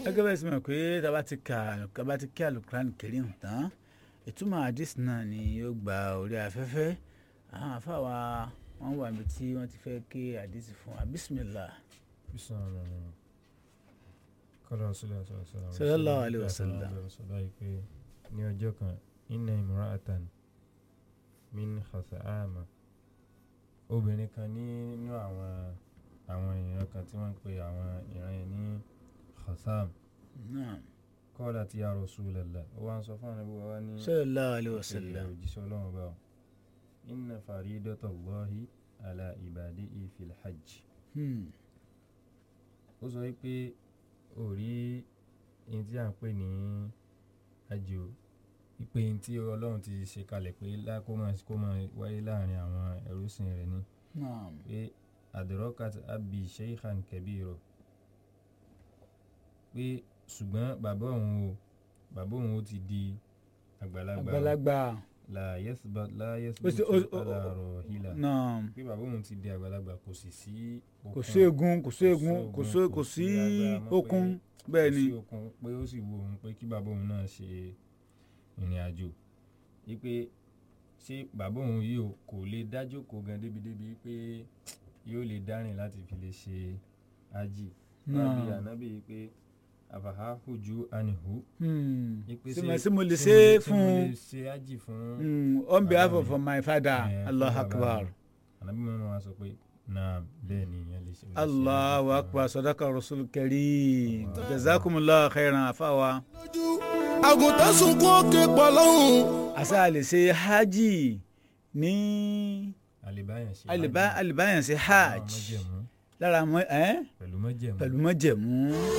gẹ́gẹ́ bẹ́ẹ̀ sì mọ̀ pé tábà ti ka tábà ti kí alukuran Karim tán ìtumọ̀ àdìs náà ni yóò gba orí afẹ́fẹ́ àwọn afáwa wọn wà níbi tí wọ́n ti fẹ́ ké àdìs fún wa bisimilah. kọ́lá ọ̀sọ́lá ọ̀sọ́lá Sallallahu alaihi wasallam. ọ̀sọ́lá yìí pé ní ọjọ́ kan inna imra'atan min khasa'ama obìnrin kan nínú àwọn àwọn ìran kan tí wọ́n ń pe àwọn ìran yẹn ní khasam Naam. qalat ya Rasulallah ó wá ń sọ fún àwọn ẹbí wa ní sallallahu alaihi ìṣẹ̀lẹ̀ wasallam. òjíṣẹ́ ọlọ́run bá ọ inna faridatallahi ala ibadihi fil hajj Hmm. ó sọ wípé ò rí ẹni tí à ń pè ní àjò wípé ẹni tí ọlọ́run ti ṣe kalẹ̀ pé lá- kó máa kó máa wáyé láàrin àwọn ẹrúsìn rẹ̀ ni Naam. pé adrakat abi sheikhan kabiro pé ṣùgbọ́n bàbá òun o bàbá òun ó ti di àgbàlagbà o. àgbàlagbà. la yasbat la Ó sì- yasbutu ó- ó- ala ó- rahila Naam. pé bàbá òun ti di àgbàlagbà kò sì sí kò okun, sí egun kò sí egun kò sí kò sí agbára mọ́ pé okun bẹ́ẹ̀ kò ni. sí okun pé ó sì wo òun pé kí bàbá òun náà ṣe ìrìn àjò wípé ṣé bàbá òun yìí o kò lè dájókòó gan débi débi pé yóò lè dárìn láti fi lè ṣe ájì náà bí Naam. ànábì yìí pé àfàhà hùjú ànìhù Hmm. wípé Ṣé mo- ṣé mo lè ṣé ṣe é mo- ṣé mo fún lè ṣe ájì fún Hmm. on behalf Bàbá of mi. my father Eh, fún allah bàbá akbar mi. ànábì mọ́mọ́ wa sọ pé náà bẹ́ẹ̀ ni ìyẹn lè ṣe. lè ṣe allahu ájì fún akbar sadaka rasul karim jazakumullahu khairan afawa. lójú àgùntàn sunkún òkè pọ̀ lọ́hùn. àṣà lè ṣe hajj ní àlèbáyàn ṣe alìbá ájì. alìbáyàn ṣe Àwọn hajj májẹ̀mú, lára mọ ẹ pẹ̀lú mọ́jẹ̀mú. pẹ̀lú mọ́jẹ̀mú.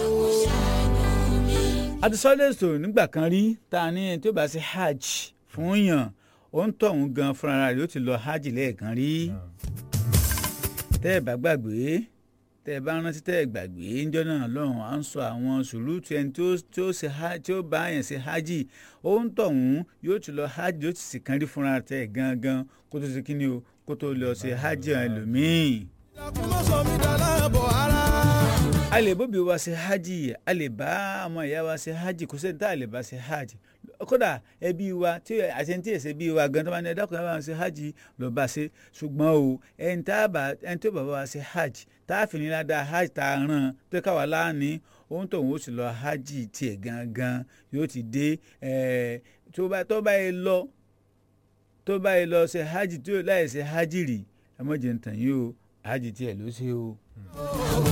àtisọ́lẹ̀ sọ̀rọ̀ nígbà kan rí tá a ní ẹni tó bá ṣe hajj fún yàn ó ń tọ̀ òun gan fúnra rẹ̀ ó ti lọ hajj lẹ́ẹ̀kan rí. Náà. tẹ́ ẹ bá gbàgbé tẹ́ ẹ bá rántí tẹ́ ẹ gbàgbé ńjọ́ náà lọ́hùn à ń sọ àwọn sùúrùtù ẹni tó tí ó ṣe hajj tí ó bá yẹn ṣe hajj ó ń tọ̀hún yóò ti lọ hajj yóò ti sì kan rí fúnra tẹ́ ẹ gangan kó tó ṣe kí ni o kó tó lọ ṣe hajj ẹlòmíì. ìdàkùn má sọ mí dà láàbọ̀ ara. a lè bóbi wa ṣe hajj a lè bá ọmọ ìyá wa ṣe hajj kò sẹ́ni tá a lè bá ṣe hajj kódà ẹbí wa tí àṣẹntì ẹ̀sẹ̀ bí wa gan tó bá ní ẹ̀dá kan bá ṣe hajj ló bá ṣe ṣùgbọ́n o ẹni tá a bá ẹni tó bàbá wa ṣe hajj tá a fi ní ládàá hajj tá a ràn tó káwa láàánú ohun tóun ó sì lọ hajj tiẹ̀ gangan yóò ti dé ẹ̀ tó bá tó bá yẹ lọ tó bá yẹ lọ ṣe hajj tó láì ṣe hajj rì ẹ mọ̀ jẹ́ ntàn yìí o hajj tiẹ̀ ló ṣe o.